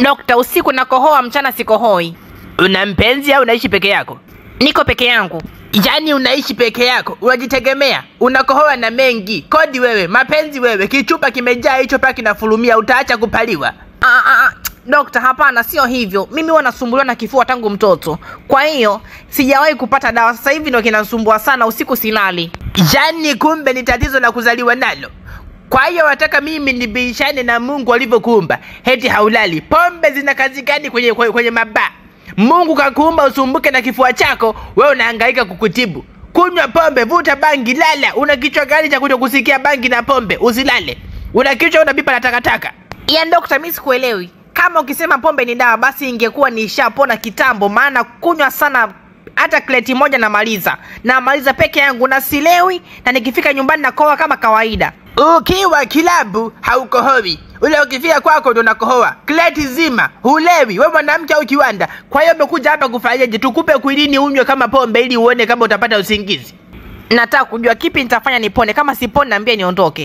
Dokta, usiku nakohoa, mchana sikohoi. Una mpenzi au unaishi peke yako? Niko peke yangu. Yaani unaishi peke yako, unajitegemea, unakohoa na mengi. Kodi wewe, mapenzi wewe, kichupa kimejaa hicho paka kinafurumia, utaacha kupaliwa. Ah, ah, ah. Dokta, hapana, sio hivyo. Mimi huwa nasumbuliwa na kifua tangu mtoto, kwa hiyo sijawahi kupata dawa. Sasa hivi ndio kinasumbua sana, usiku silali. Yaani kumbe ni tatizo la kuzaliwa nalo. Kwa hiyo wataka mimi nibishane na Mungu alivyokuumba, heti haulali. Pombe zina kazi gani kwenye, kwenye, kwenye mabaa? Mungu kakuumba usumbuke na kifua chako, wewe unahangaika kukutibu. Kunywa pombe, vuta bangi, lala. Una kichwa gani cha kuto kusikia bangi na pombe? Usilale. Una kichwa unapipa na takataka. Ya dokta, mimi sikuelewi. Kama ukisema pombe ni dawa, basi ingekuwa nishapona kitambo, maana kunywa sana hata kleti moja namaliza, namaliza peke yangu na silewi, na nikifika nyumbani nakoa kama kawaida. Ukiwa kilabu haukohoi, ule ukifika kwako ndo unakohoa. Kleti zima hulewi, we mwanamke au kiwanda. Kwa hiyo umekuja hapa kufanyaje? Tukupe kwilini unywe kama pombe ili uone kama utapata usingizi. Nataka kujua kipi nitafanya nipone. Kama sipone, naambia niondoke.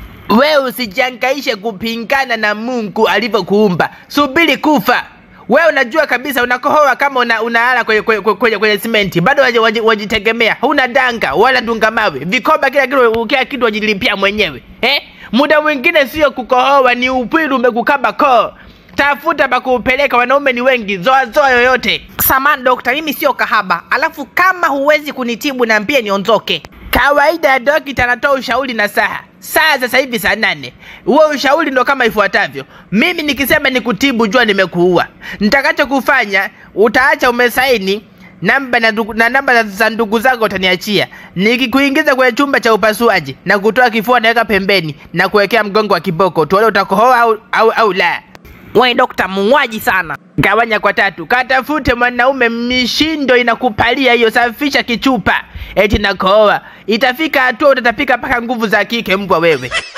We usijangaishe kupingana na Mungu alivyokuumba, subiri kufa. We unajua kabisa unakohoa kama una, unalala kwenye, kwenye, kwenye, kwenye simenti, bado waji- waji- wajitegemea, huna danga wala dunga mawe, vikoba, kila kitu, kila kitu wajilipia mwenyewe eh? Muda mwingine sio kukohoa, ni upwilu umekukaba koo. Tafuta pa kuupeleka, wanaume ni wengi, zoa zoa yoyote. Samani dokta, mimi sio kahaba, alafu kama huwezi kunitibu naambia niondoke. Kawaida ya dokita anatoa ushauri na saha. Saa sasa hivi saa nane. Huo ushauri ndo kama ifuatavyo. Mimi nikisema nikutibu, jua nimekuua. Nitakachokufanya utaacha umesaini namba na, ndugu- na namba za- za ndugu zako utaniachia. Nikikuingiza kwenye chumba cha upasuaji na kutoa kifua naweka pembeni na kuwekea mgongo wa kiboko, tuone utakohoa au, au, au la. We dokta, muuaji sana. Gawanya kwa tatu, katafute mwanaume, mishindo inakupalia hiyo, safisha kichupa eti nakohoa. Itafika hatua utatapika mpaka nguvu za kike, mbwa wewe.